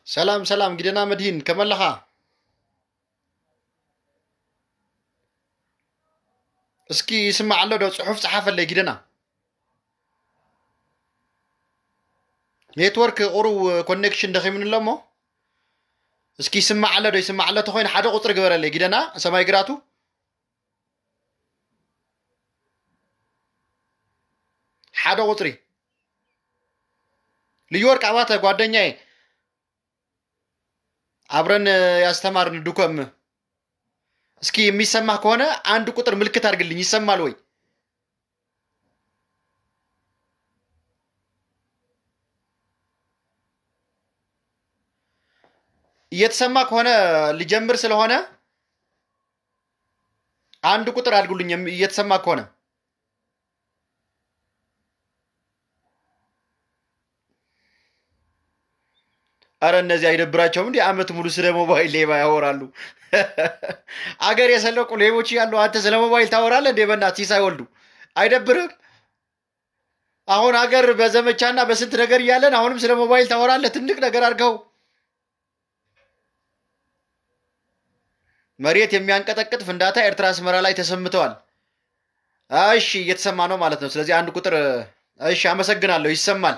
ሰላም ሰላም ጊደና መድሂን ከመለኻ እስኪ ይስማዕ ኣሎ ዶ ፅሑፍ ፀሓፈለይ ጊደና ኔትወርክ ቁሩብ ኮኔክሽን ደኺሙን ኣሎ እሞ እስኪ ይስማዕ ኣሎ ዶ ይስማዕ ኣሎ ተኮይኑ ሓደ ቁፅሪ ግበረለይ ጊደና ሰማይ ግራቱ ሓደ ቁፅሪ ልዩ ወርቅ አባተ ጓደኛዬ አብረን ያስተማርን ዱከም እስኪ የሚሰማ ከሆነ አንድ ቁጥር ምልክት አድርግልኝ ይሰማል ወይ እየተሰማ ከሆነ ሊጀምር ስለሆነ አንድ ቁጥር አድርጉልኝ እየተሰማ ከሆነ አረ እነዚህ አይደብራቸውም? እንዲህ አመት ሙሉ ስለ ሞባይል ሌባ ያወራሉ። አገር የሰለቁ ሌቦች ያሉ አንተ ስለ ሞባይል ታወራለህ እንዴ? በእናትህ ሳይወልዱ አይደብርም? አሁን አገር በዘመቻና በስንት ነገር እያለን አሁንም ስለ ሞባይል ታወራለህ? ትልቅ ነገር አድርገው መሬት የሚያንቀጠቅጥ ፍንዳታ ኤርትራ አስመራ ላይ ተሰምተዋል። እሺ እየተሰማ ነው ማለት ነው። ስለዚህ አንድ ቁጥር እሺ፣ አመሰግናለሁ። ይሰማል።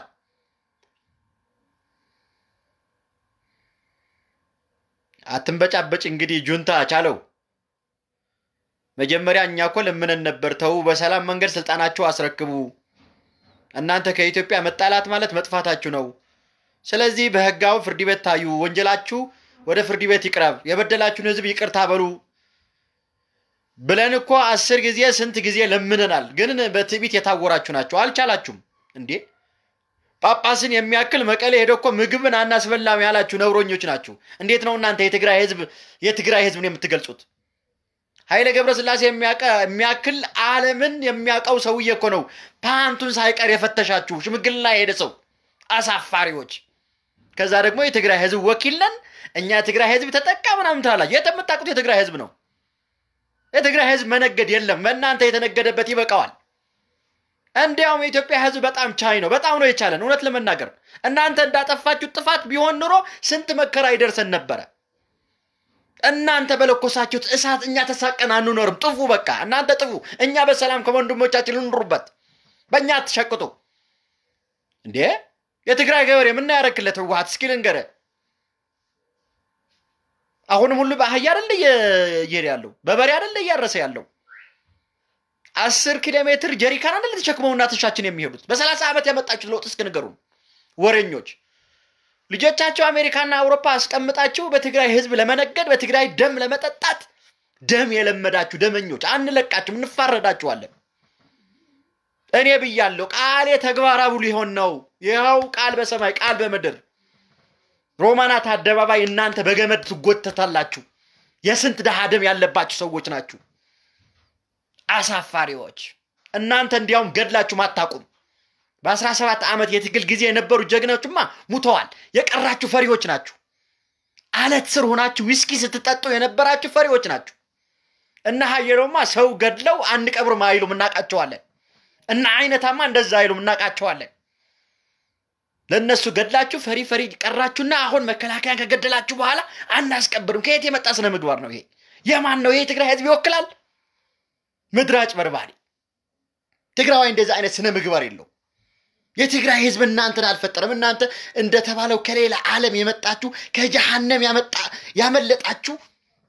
አትንበጫበጭ እንግዲህ ጁንታ ቻለው። መጀመሪያ እኛ እኮ ለምነን ነበር፣ ተዉ፣ በሰላም መንገድ ስልጣናችሁ አስረክቡ። እናንተ ከኢትዮጵያ መጣላት ማለት መጥፋታችሁ ነው። ስለዚህ በህጋዊ ፍርድ ቤት ታዩ፣ ወንጀላችሁ ወደ ፍርድ ቤት ይቅረብ፣ የበደላችሁን ህዝብ ይቅርታ በሉ ብለን እኮ አስር ጊዜ ስንት ጊዜ ለምነናል። ግን በትዕቢት የታወራችሁ ናቸው፣ አልቻላችሁም እንዴ ጳጳስን የሚያክል መቀሌ ሄደ እኮ ምግብን አናስበላም ያላችሁ ነውረኞች ናችሁ። እንዴት ነው እናንተ የትግራይ ህዝብ የትግራይ ህዝብን የምትገልጹት? ኃይለ ገብረስላሴ የሚያክል ዓለምን የሚያውቀው ሰውዬ እኮ ነው ፓንቱን ሳይቀር የፈተሻችሁ ሽምግልና የሄደ ሰው አሳፋሪዎች። ከዛ ደግሞ የትግራይ ህዝብ ወኪል ነን እኛ የትግራይ ህዝብ ተጠቃ ምናምን ትላላችሁ። የት የምታውቁት የትግራይ ህዝብ ነው። የትግራይ ህዝብ መነገድ የለም። በእናንተ የተነገደበት ይበቃዋል። እንዲያውም የኢትዮጵያ ህዝብ በጣም ቻይ ነው። በጣም ነው የቻለን። እውነት ለመናገር እናንተ እንዳጠፋችሁ ጥፋት ቢሆን ኑሮ ስንት መከራ ይደርሰን ነበረ። እናንተ በለኮሳችሁት እሳት እኛ ተሳቀን አንኖርም። ጥፉ፣ በቃ እናንተ ጥፉ። እኛ በሰላም ከወንድሞቻችን ልንሩበት። በእኛ አትሸቅጡ እንዴ! የትግራይ ገበሬ ምን ያረክለት ህወሓት? እስኪ ልንገርህ። አሁንም ሁሉ በአህያ አይደለ እየሄደ ያለው በበሬ አይደለ እያረሰ ያለው አስር ኪሎ ሜትር ጀሪካን አይደለ ተሸክመው እናቶቻችን የሚሄዱት። በሰላሳ ዓመት ያመጣችሁት ለውጥ እስኪ ንገሩን ወሬኞች። ልጆቻቸው አሜሪካና አውሮፓ አስቀምጣችሁ በትግራይ ህዝብ ለመነገድ በትግራይ ደም ለመጠጣት ደም የለመዳችሁ ደመኞች፣ አንለቃችሁም፣ እንፋረዳችኋለን። እኔ ብያለሁ፣ ቃሌ ተግባራዊ ሊሆን ነው። ይኸው ቃል በሰማይ ቃል በምድር ሮማናት አደባባይ እናንተ በገመድ ትጎተታላችሁ። የስንት ድሃ ደም ያለባችሁ ሰዎች ናችሁ። አሳፋሪዎች እናንተ እንዲያውም ገድላችሁ አታውቁም። በአስራ ሰባት ዓመት የትግል ጊዜ የነበሩ ጀግኖችማ ሙተዋል። የቀራችሁ ፈሪዎች ናችሁ። አለት ስር ሆናችሁ ዊስኪ ስትጠጡ የነበራችሁ ፈሪዎች ናችሁ። እና ሀየሮማ ሰው ገድለው አንቀብርም አይሉም፣ እናቃቸዋለን። እና አይነታማ እንደዛ አይሉም፣ እናቃቸዋለን። ለእነሱ ገድላችሁ ፈሪ ፈሪ ቀራችሁና አሁን መከላከያን ከገደላችሁ በኋላ አናስቀብርም። ከየት የመጣ ስነ ምግባር ነው ይሄ? የማን ነው ይሄ? የትግራይ ህዝብ ይወክላል? ምድር አጭበርባሪ ትግራዋይ እንደዚህ አይነት ስነ ምግባር የለው። የትግራይ ህዝብ እናንተን አልፈጠረም። እናንተ እንደተባለው ከሌላ ዓለም የመጣችሁ ከጀሃነም ያመለጣችሁ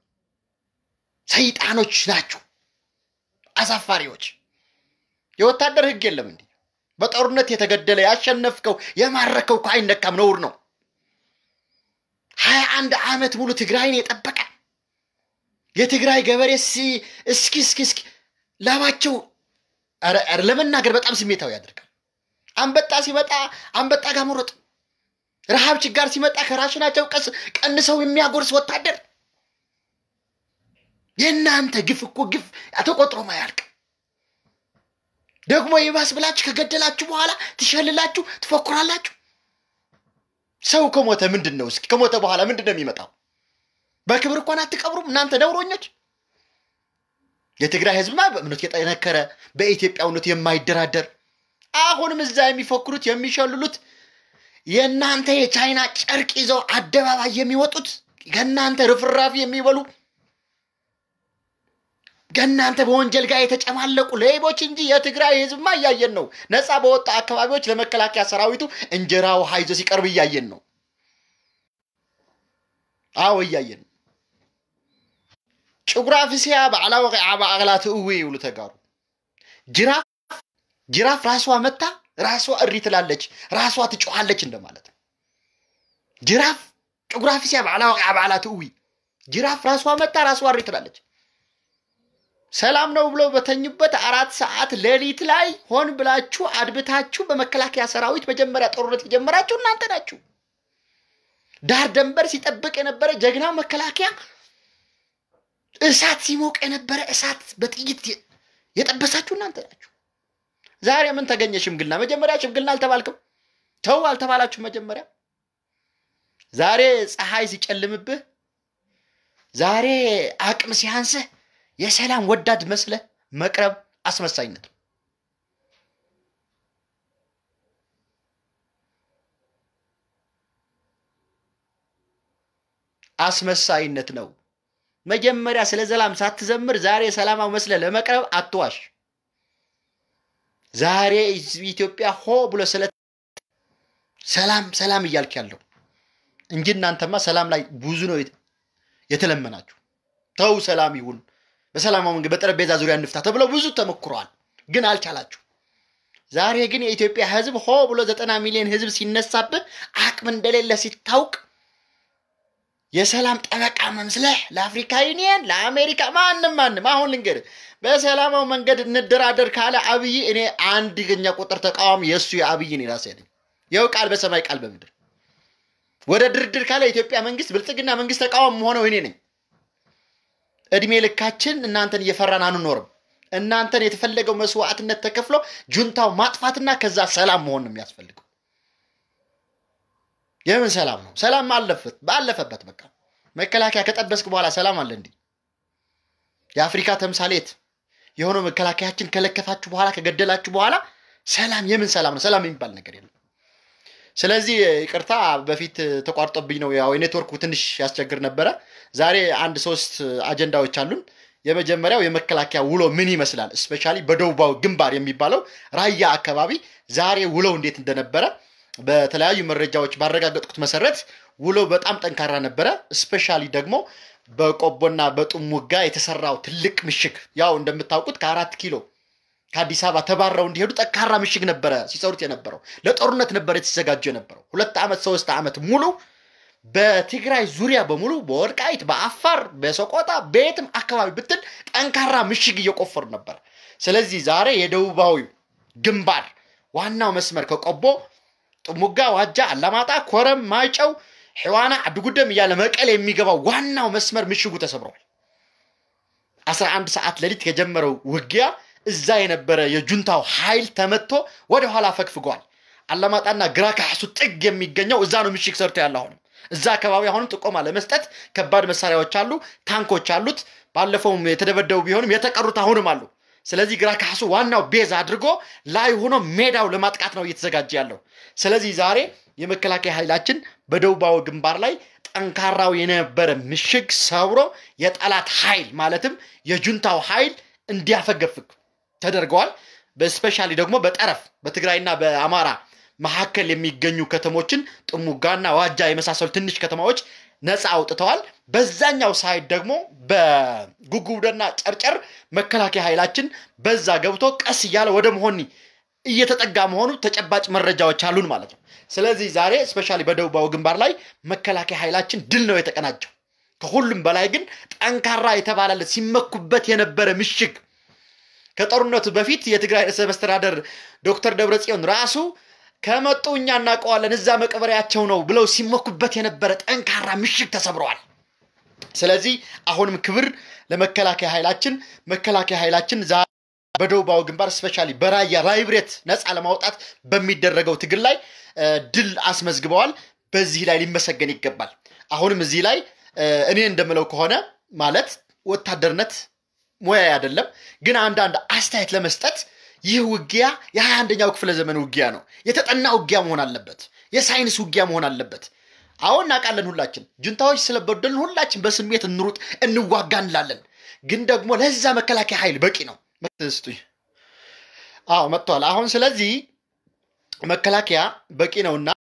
ሰይጣኖች ናችሁ፣ አሳፋሪዎች። የወታደር ህግ የለም እንዲህ በጦርነት የተገደለ ያሸነፍከው የማረከው እኮ አይነካም፣ ነውር ነው። ሀያ አንድ ዓመት ሙሉ ትግራይን የጠበቀ የትግራይ ገበሬ እስኪ እስኪ እስኪ ላባቸው ለመናገር በጣም ስሜታዊ ያደርጋል። አንበጣ ሲመጣ አንበጣ ጋር መሮጥ፣ ረሃብ ችጋር ሲመጣ ከራሽናቸው ቀስ ቀንሰው የሚያጎርስ ወታደር። የእናንተ ግፍ እኮ ግፍ ተቆጥሮ ማያልቅ። ደግሞ ይባስ ብላችሁ ከገደላችሁ በኋላ ትሸልላችሁ፣ ትፎክራላችሁ። ሰው ከሞተ ምንድን ነው? እስኪ ከሞተ በኋላ ምንድን ነው የሚመጣው? በክብር እንኳን አትቀብሩም እናንተ ነውሮኞች። የትግራይ ህዝብማ በእምነቱ የጠነከረ በኢትዮጵያውነቱ የማይደራደር አሁንም እዛ የሚፎክሩት የሚሸልሉት የእናንተ የቻይና ጨርቅ ይዘው አደባባይ የሚወጡት ከእናንተ ርፍራፊ የሚበሉ ከእናንተ በወንጀል ጋር የተጨማለቁ ሌቦች እንጂ የትግራይ ህዝብማ እያየን ነው። ነፃ በወጣ አካባቢዎች ለመከላከያ ሰራዊቱ እንጀራ ውሃ ይዞ ሲቀርብ እያየን ነው። አዎ እያየን ነው። ጭጉራ ፍስያ ባዕላ ወቂዓ በአቅላት እዊ ይብሉ ተጋሩ ጅራፍ ጅራፍ ራሷ መታ ራሷ እሪ ትላለች፣ ራሷ ትጮኻለች እንደማለት ነው። ጅራፍ ጭጉራ ፍስያ ባዕላ ወቂዓ በአቅላት እዊ ጅራፍ ራሷ መታ ራሷ እሪ ትላለች። ሰላም ነው ብለው በተኙበት አራት ሰዓት ሌሊት ላይ ሆን ብላችሁ አድብታችሁ በመከላከያ ሰራዊት መጀመሪያ ጦርነት የጀመራችሁ እናንተ ናችሁ። ዳር ደንበር ሲጠብቅ የነበረ ጀግናው መከላከያ እሳት ሲሞቅ የነበረ እሳት በጥይት የጠበሳችሁ እናንተ ናችሁ። ዛሬ ምን ተገኘ? ሽምግልና። መጀመሪያ ሽምግልና አልተባልክም? ተው አልተባላችሁ መጀመሪያ። ዛሬ ፀሐይ ሲጨልምብህ፣ ዛሬ አቅም ሲያንስህ የሰላም ወዳድ መስለህ መቅረብ አስመሳይነት ነው። አስመሳይነት ነው። መጀመሪያ ስለ ሰላም ሳትዘምር ዛሬ ሰላማዊ መስለህ ለመቅረብ አትዋሽ። ዛሬ ኢትዮጵያ ሆ ብሎ ስለ ሰላም ሰላም እያልክ ያለው እንጂ እናንተማ ሰላም ላይ ብዙ ነው የተለመናችሁ። ተው ሰላም ይሁን በሰላማዊ መንገድ በጠረጴዛ ዙሪያ እንፍታ ተብለው ብዙ ተሞክረዋል፣ ግን አልቻላችሁ። ዛሬ ግን የኢትዮጵያ ሕዝብ ሆ ብሎ ዘጠና ሚሊዮን ሕዝብ ሲነሳብህ አቅም እንደሌለ ሲታውቅ የሰላም ጠበቃ መምስለህ ለአፍሪካ ዩኒየን ለአሜሪካ ማንም ማንም አሁን ልንገርህ፣ በሰላማዊ መንገድ እንደራደር ካለ አብይ እኔ አንደኛ ቁጥር ተቃዋሚ የእሱ የአብይ እኔ ራሴ ነኝ። ይኸው ቃል በሰማይ ቃል በምድር ወደ ድርድር ካለ የኢትዮጵያ መንግስት ብልጽግና መንግስት ተቃዋሚ መሆነው እኔ ነኝ። እድሜ ልካችን እናንተን እየፈራን አንኖርም። እናንተን የተፈለገው መስዋዕትነት ተከፍሎ ጁንታው ማጥፋትና ከዛ ሰላም መሆን ነው የሚያስፈልገው። የምን ሰላም ነው? ሰላም አለፈት ባለፈበት በቃ መከላከያ ከጠበስክ በኋላ ሰላም አለ እንዲህ የአፍሪካ ተምሳሌት የሆነው መከላከያችን ከለከፋችሁ በኋላ ከገደላችሁ በኋላ ሰላም የምን ሰላም ነው? ሰላም የሚባል ነገር የለም። ስለዚህ ይቅርታ በፊት ተቋርጦብኝ ነው። ያው የኔትወርኩ ትንሽ ያስቸግር ነበረ። ዛሬ አንድ ሶስት አጀንዳዎች አሉን። የመጀመሪያው የመከላከያ ውሎ ምን ይመስላል፣ እስፔሻሊ በደቡባዊ ግንባር የሚባለው ራያ አካባቢ ዛሬ ውለው እንዴት እንደነበረ በተለያዩ መረጃዎች ባረጋገጥኩት መሰረት ውሎ በጣም ጠንካራ ነበረ። እስፔሻሊ ደግሞ በቆቦና በጥሙጋ የተሰራው ትልቅ ምሽግ ያው እንደምታውቁት ከአራት ኪሎ ከአዲስ አበባ ተባረው እንዲሄዱ ጠንካራ ምሽግ ነበረ ሲሰሩት የነበረው። ለጦርነት ነበረ የተዘጋጁ የነበረው። ሁለት ዓመት ሶስት ዓመት ሙሉ በትግራይ ዙሪያ በሙሉ በወልቃይት፣ በአፋር፣ በሰቆጣ በየትም አካባቢ ብትል ጠንካራ ምሽግ እየቆፈሩ ነበር። ስለዚህ ዛሬ የደቡባዊ ግንባር ዋናው መስመር ከቆቦ ጥሙጋ፣ ዋጃ፣ አላማጣ፣ ኮረም፣ ማይጨው፣ ሕዋና፣ አድጉደም እያለ መቀሌ የሚገባው ዋናው መስመር ምሽጉ ተሰብረዋል። 11 ሰዓት ሌሊት የጀመረው ውጊያ እዛ የነበረ የጁንታው ኃይል ተመቶ ወደኋላ ፈግፍጓል። አላማጣና ግራ ካሱ ጥግ የሚገኘው እዛ ነው ምሽግ ሰርቶ ያለ አሁንም እዛ አካባቢ አሁንም ጥቆማ ለመስጠት ከባድ መሳሪያዎች አሉ፣ ታንኮች አሉት። ባለፈውም የተደበደቡ ቢሆንም የተቀሩት አሁንም አሉ። ስለዚህ ግራ ካሱ ዋናው ቤዝ አድርጎ ላይ ሆኖ ሜዳው ለማጥቃት ነው እየተዘጋጀ ያለው። ስለዚህ ዛሬ የመከላከያ ኃይላችን በደቡባዊ ግንባር ላይ ጠንካራው የነበረ ምሽግ ሰብሮ የጠላት ኃይል ማለትም የጁንታው ኃይል እንዲያፈገፍግ ተደርገዋል። በስፔሻሊ ደግሞ በጠረፍ በትግራይና በአማራ መካከል የሚገኙ ከተሞችን ጥሙጋና ዋጃ የመሳሰሉ ትንሽ ከተማዎች ነፃ አውጥተዋል። በዛኛው ሳይድ ደግሞ በጉጉብደና ጨርጨር መከላከያ ኃይላችን በዛ ገብቶ ቀስ እያለ ወደ መሆኒ እየተጠጋ መሆኑ ተጨባጭ መረጃዎች አሉን ማለት ነው። ስለዚህ ዛሬ ስፔሻሊ በደቡባዊ ግንባር ላይ መከላከያ ኃይላችን ድል ነው የተቀናጀው። ከሁሉም በላይ ግን ጠንካራ የተባለለት ሲመኩበት የነበረ ምሽግ ከጦርነቱ በፊት የትግራይ ርዕሰ መስተዳደር ዶክተር ደብረጽዮን ራሱ ከመጡ እኛ እናውቀዋለን እዛ መቀበሪያቸው ነው ብለው ሲመኩበት የነበረ ጠንካራ ምሽግ ተሰብረዋል። ስለዚህ አሁንም ክብር ለመከላከያ ኃይላችን። መከላከያ ኃይላችን ዛ በደቡባዊ ግንባር ስፔሻሊ በራያ ራይብሬት ነፃ ለማውጣት በሚደረገው ትግል ላይ ድል አስመዝግበዋል። በዚህ ላይ ሊመሰገን ይገባል። አሁንም እዚህ ላይ እኔ እንደምለው ከሆነ ማለት ወታደርነት ሙያ አይደለም፣ ግን አንዳንድ አስተያየት ለመስጠት ይህ ውጊያ የሀያ አንደኛው ክፍለ ዘመን ውጊያ ነው። የተጠና ውጊያ መሆን አለበት። የሳይንስ ውጊያ መሆን አለበት። አሁን እናውቃለን። ሁላችን ጁንታዎች ስለበደልን ሁላችን በስሜት እንሩጥ እንዋጋ እንላለን። ግን ደግሞ ለዛ መከላከያ ኃይል በቂ ነው። ስጡኝ። አዎ መጥተዋል። አሁን ስለዚህ መከላከያ በቂ ነውና